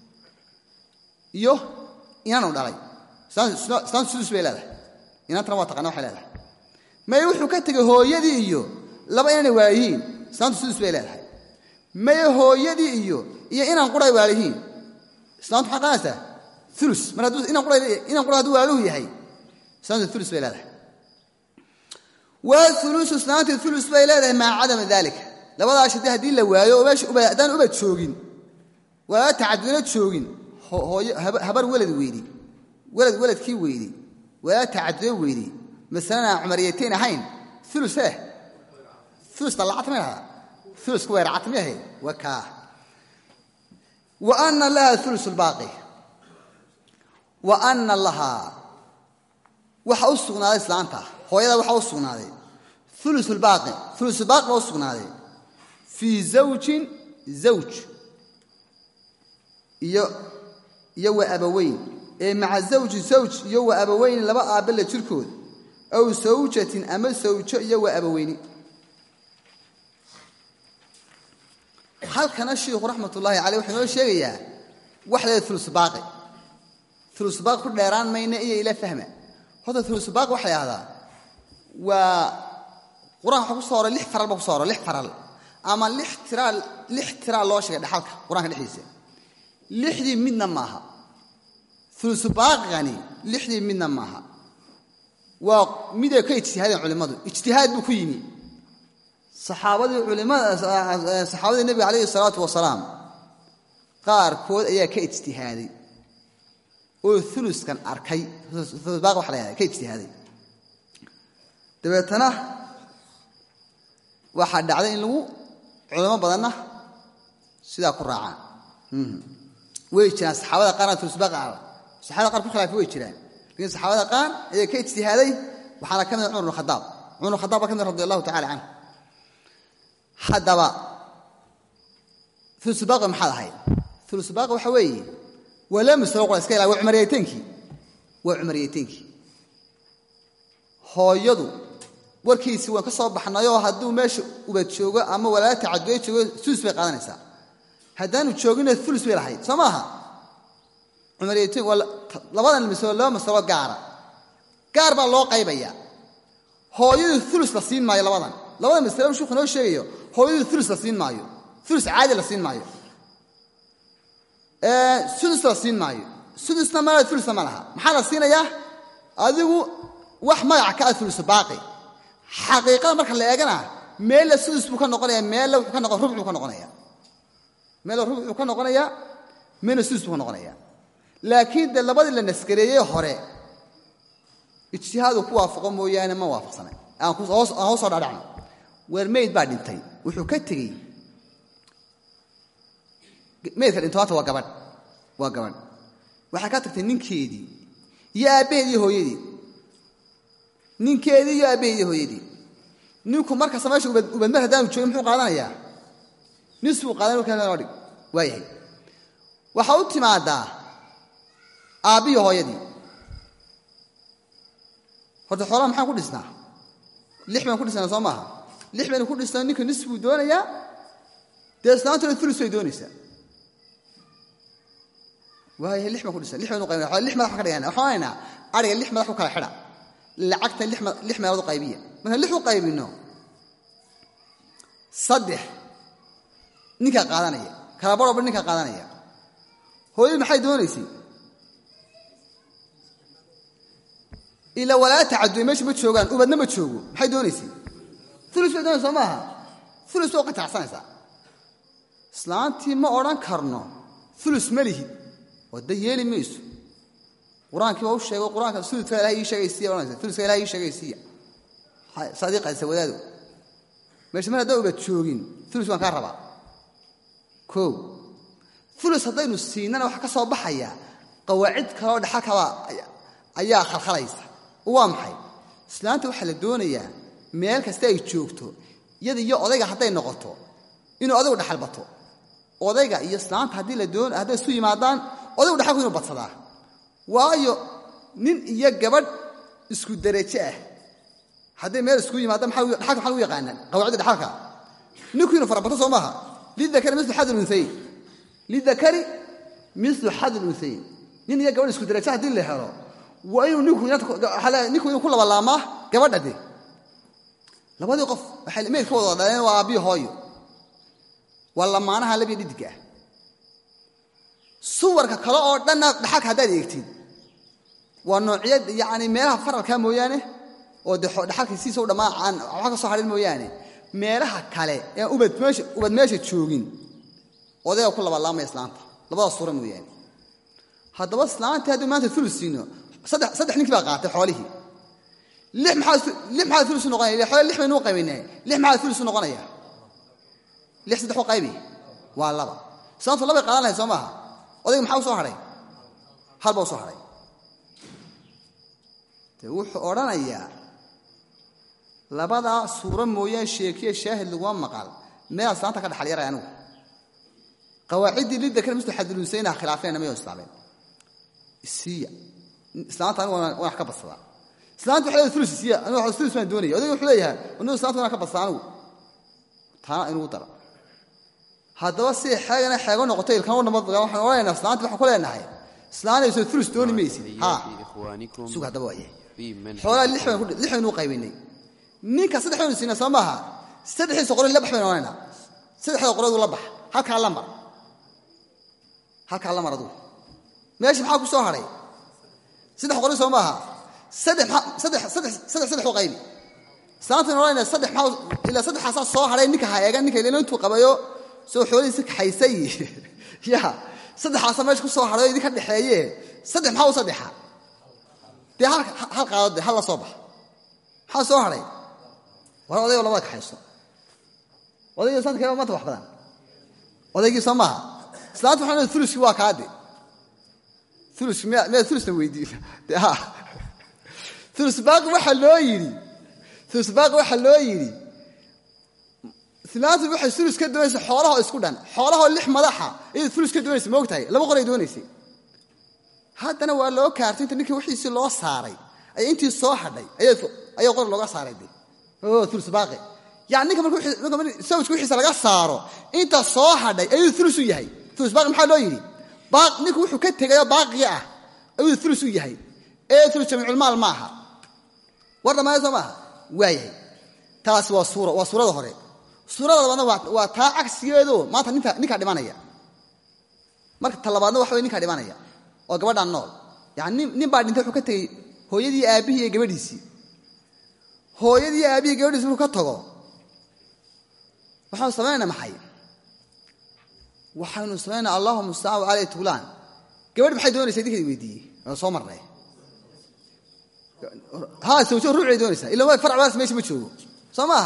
iyo inaanu dhalay islaantu sudus bay leedahay inaantana waa taqana waxay leedahay maye wuxuu ka tegay hooyadii iyo laba inaanay waalayihiin islaantu sudus bay leedahay maye hooyadii iyo iyo inaan quray waalayihiin islaantu maxay qaanaysaa ulus mar hadduu inaan qura inaan qura hadduu waaluhu yahay islaantu ulus bay leedahay waa ulusu islaantii ulus bay leedahay maca cadami daalika labadaa shadi haddii la waayo oo meesha ubad haddaan ubad joogin walaala tacadudna joogin hooyo habar welad weydi welad weladkii weydi walaala tacaduda weydi masalana aan cumariyatayn ahayn ulus eh ulus dallacata may dhahdaa ulusku weeracata may ahayd waa kaa wa ana laha ulus lbaaqi wa ana lahaa waxa u sugnaaday islaanta hooyada waxa u sugnaaday ulusulbaaqi ulusulbaaqi baa u sugnaaday fii zawjin zawj iyo iyo wa abaweyn ee maca zawji zawj iyo wa abaweyn laba aabbala jirkood aw sawjatin ama sawjo iyo wa abaweyni halkana shiikhu raxmatullaahi caleyh wuxuu inoo sheegayaa wax leeda ulusbaaqi ulusbaaqi ku dheeraan mayna iyo ila fahma horta ulusbaaqi waxa la yahdaa waa qur-aanka waxa ku soo horay lix faral ba ku so horay lix faral ama lix tiraa lix tiraa loo sheegay dhexalka qur-aanka dhexdiisa lixdii midna maaha ulusubaaqigani lixdii midna maaha waa miday ka ijtihaadeen culimmadu ijtihaad buu ku yimi saxaabadii culimada saxaabadii nebiga calayhi salaatu wasalaam qaarkood ayaa ka ijtihaaday oo uluskan arkay ulusbaaqi waxa la yahda ka ijtihaaday dabeetana waxaa dhacday in lagu culimo badanna sidaa ku raacaan way jiraan saxaabada qaarna ulusbaaqi ah saxabada qaar ku khilaafa way jiraan lakiin saxaabada qaar ayaa ka ijtihaaday waxaana ka mid cumar bn khadaab cumar bn khadaab baa ka mid radi allahu tacala canhu haddaba ulusbaaqi maxaad ahayd ulusbaaqi waxa weeye waa la masalo qura iska ilaa waa cumariyateenkii waa cumariyateenkii hooyadu warkiisi waan ka soo baxnayoo hadduu meesha ubad joogo ama walaala tacaduya joogo ulus bay qaadanaysaa haddaanu joogina ulus bay lahayd soo maaha cumariyateenk waa labadan masalo laba masalo gaara gaar baa loo qaybayaa hooyadu ulus la siin maayo labadan labada masalo sheiku noo sheegayo hooyadu ulus la siin maayo ulus caadi la siin maayo sudus la siin maayo sudusna ma ulusna ma laha maxaa la siinayaa adigu wax magaca ka ah ulusu baaqi xaqiiqada marka la eegana meella sudus buu ka noqonaya meella wuxuu ka noqon rubcuu ka noqonaya meella rubcuu ka noqonayaa meella sudus buu ka noqonaya laakiin dee labadii la naskareeyey hore ijtihaadu ku waafaqo mooyaane ma waafaqsanay aan hoos soo dhadhacno weer meyd baa dhintay wuxuu ka tegey meydka dhintoata waa gabadh waa gabadh waxay ka tagtay ninkeedii iyo aabbaheed iyo hooyadii ninkeedii iyo aabbaheed iyo hooyadii ninku markasta meesha ubadmar haddaanu joogin muxuu qaadanayaa nis buu qaadan markaa loo dhig waa yahay waxaa u timaadaa aabbiyo hooyadii horta xoolaha maxaan ku dhisnaa lix baynu ku dhisnaa soo maaha lix baynu ku dhisnaa ninka nis buu doonayaa dee islaantuna ulus bay doonaysaa waaya lix baan ku dhisnaa lix baynu qaybina lix madax baan ka dhigana waxaan onaynaa ariga lix madax ku kala xidha lacagta lix meelood u qaybiya markaan lix u qaybinno saddex ninkaa qaadanaya kala barhba ninkaa qaadanaya hooyadu maxay doonaysay ilaa walaala tacaduya meesha ma joogaan ubadna ma joogo maxay doonaysay ulus bay doonaysa soo maaha ulus waa qatacsanaysaa islaantii ma odhan karno ulus ma lihid oo da yeeli mayso qur-aankii baa u sheego qur-aanka uludka ilahay ii sheegaysiya odhanaysa uluska ilahay ii sheegaysiya sadiiqaysa wadaado meesha mar haddaan ubad joogin ulus waan kaa rabaa o ulus haddaynu siinana waxaa ka soo baxaya qawaacid kaleoo dhexalkaba ayaa khalkhalaysa waa maxay islaanta waxaa la doonayaa meel kasta ay joogto iyada iyo odayga hadday noqoto inuu odaygu dhaxalbato odayga iyo islaanta haddii la doon hadday isu yimaadaan odaygu dhaxalku inuu badsadaa waayo nin iyo gabadh isku derajo ah hadday meel isku yimaadaan dhaxalka maxaa lagu yaqaanaa qawaacidda dhaxalka ninku inuu farabato soo maaha lidakari milu xad lunhayin lidakari milu xad lunhayin nin iyo gabadh isku derajo haddii la helo waa inuu ninku inuu ku labalaamaa gabadha de labadii qof waxay meyd ka wada dhaleen waa aabbiyo hooyo waa lamaanaha labiyo dhidigga ah suwarka kale oo dhanna dhaxalka haddaad eegtid waa noociyad yacni meelaha faralka mooyaane oo de dhaxalka siisa u dhammaan aan waxba ka soo hadhin mooyaane meelaha kale ee ubad meesha ubad meesha joogin odayga ku labalaamaya islaanta labadaas suura mooyaane haddaba islaantii haddii maanta ulus siino saddex saddex ninkii baa qaatay xoolihii lix maxaa lix maxaa ulus noqonaya ila xoole lix baynu u qaybaynay lix maxaa ulus noqonaya lix saddex u qaybi waa laba islaantu labay qaadan lahayd soo maaha odayga maxaa u soo hadhay hal baa u soo hadhay de wuxuu odhanayaa labadaa suuro mooyaan sheekiya shaahid laguma maqal meelaa islaanta ka dhaxal yaray anigu qawaaciddii lidakar mislu xadilunsaynaha khilaafeenna mayo islaameen isiya islaanta anigu waan wax ka badsadaa islaanta waxay leedahay ulus isiya anigu ulus baan doonaya odayga wuxuu leeyahay anigu islaanta waan ka badsadaa anigu taana inugu dara haddaba si xeegana xeego noqoto ilkana u nabad waxaan odhanaynaa islaanta waxaan ku leenahay islaanayso ulus dooni maysid ha sug haddaba waaye xoolaa lix baynu lix baynu u qaybaynay ninka saddex baynu siinaa soo maaha saddexdiisa qori la bax baynu odhanaynaa saddexda qoreedu la bax halkaa la mar halkaa la mar adugu meesha maxaa ku soo hadhay saddex qori soo maaha saddex saddex saddex saddex saddex u qaybi islaantaynu odhanayna saddex maxaa ilaa saddexaasaa soo hadhay ninka ha eegan ninka ilaa intuu qabayo soo xoolihiisi kaxaysay ya saddexaasaa meesha ku soo hadhay oo idinka dhexeeye saddex maxaa u saddexa dee hal qaado de hal la soo baxa maxaa soo hadhay war odaygo labada kaxayso odayga islaanta kee maanta wax badan odaygii soo maaha islaanta waxaa leedahay uluskii waa kaade uluski miya miyaad ulusna weydiin de ha ulus baaqi waxaa loo yidhi ulus baaqi waxaa loo yidhi islaantu waxay ulus ka doonaysa xoolahoo isku dhan xoolahoo lix madaxa ayay ulus ka doonaysa ma og tahay laba qoray doonaysay haddana waa loo kaartay inta ninkii wixiisii loo saaray ay intii soo hadhay ayaa qor looga saaray de ulus baaqi yani ninka marksawjka wixiisa laga saaro inta soo hadhay ayuu ulus u yahay ulus baaqi maxaa loo yidhi ninku wuxuu ka tegayoo baaqiga ah ayuu ulus u yahay ee ulus jamiiculmaal ma aha war dhammaaya soo maaha waayahay taasi waa suura waa suurada hore suurada labaadna waa taa cagsigeedo maanta ninka ninkaa dhimanaya marka ta labaadna waxa way ninkaa dhimanaya oo gabadhaan nool yani nin baa dhintay wuxuu ka tegey hooyadii aabbihii iyo gabadhiisii hooyadii aabbihii gabadhiisi markuu ka tago waxaanu samaynayna maxay waxaynu samaynaa allahuma mustacaan caley tuglaan gabadh maxay doonaysa idinka weydiiyey waan soo marnay ha sawjo ruucay doonaysaa ila waa farc meesha ma joogo soo maaha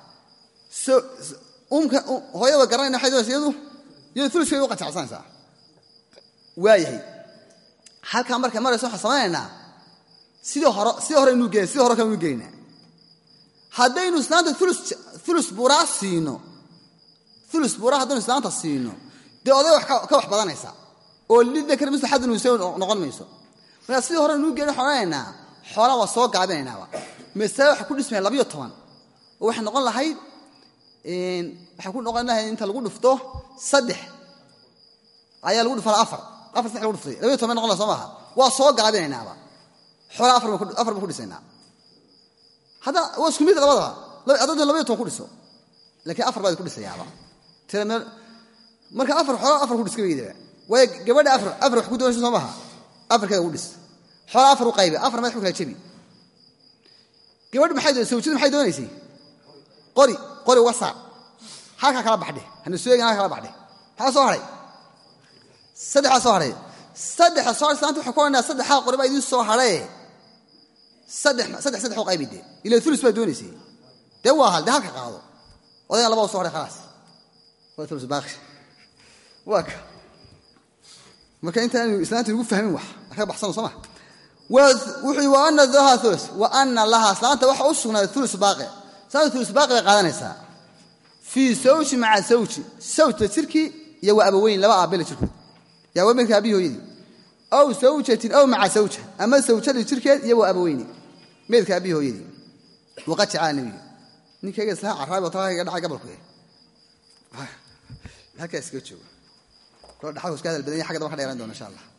umka hooyada wa garanayna waxay doonaysa iyadu iyadu uluskeeda u qanjacsanaysaa waayahay halkaa markay marayso waxaan samaynaynaa sidii hore sidii hore inuu gelin sidii hore kale inu gelaynaa haddaynu islaanta ulus buuraa siino ulus buuraa haddaynu islaanta siino dee oday wax ka wax badanaysa oo lidakar misl xadun huseyn noqon mayso markaa sidii hore inuu gelin waxaan odhanaynaa xoolaa waa soo gaabinaynaaba masale waxay ku dhismaya labayo toban oo waxay noqon lahayd waxay ku noqon lahayd inta lagu dhufto saddex ayaa lagu dhufana afar afar saddex lagu dhuftay labayo toban bay noqon laha soo maaha waa soo gaabinaynaaba xoolaa afar baan ku dhisaynaa hadda waa isku mid labadaba adada labaiyo toban ku dhiso laakiin afar baad ku dhisayaaba tira meel marka afar xoolaa afar ku dhis gabaydaba waayo gabadha afar afar wax ku doonaysa soo maaha afarkeeda ugu dhis xoolaa afar u qaybi afar madax ku kala jebi gabadhu maxay doon sawjadu maxay doonaysay qori qori uga saar halkaa kala baxdhe hana suegin halka kala baxdhe maxaa soo hadhay saddexaa soo hadhay saddexa soo hadhay islaanta waxay ku odhanaya saddexaa qori baa idiin soo hadhaye saddex saddex saddex u qaybi dee ila ulus baa doonaysay dee waa hal dee halka qaado odaygan labaa soo hadhay khalaas waa ulus baaqi waa ka marka intaanu islaanta ugu fahmin wax ka baxsano soo ma wuxuu wa ana daha ulus wa ana laha islaanta waxa u sugnaaday ulus baaqi islaanta ulus baaqi bay qaadanaysaa fii sawji maca sawji sawjta jirkii iyo waa abaweyn laba aabela jirkood yaa waa milka abihi hooyadii aw sawjatin aw maca sawja ama sawjadii jirkeed iyo waa abaweyni meydka abihi hooyadii waqad jacala nebiyu ninkayga islaha caraabi oo talaaga dhacay gabalku halkaa iskaga joogo kula dhaxalku iska hadal badan yahay xagga daba ka dheeraan doona insha allah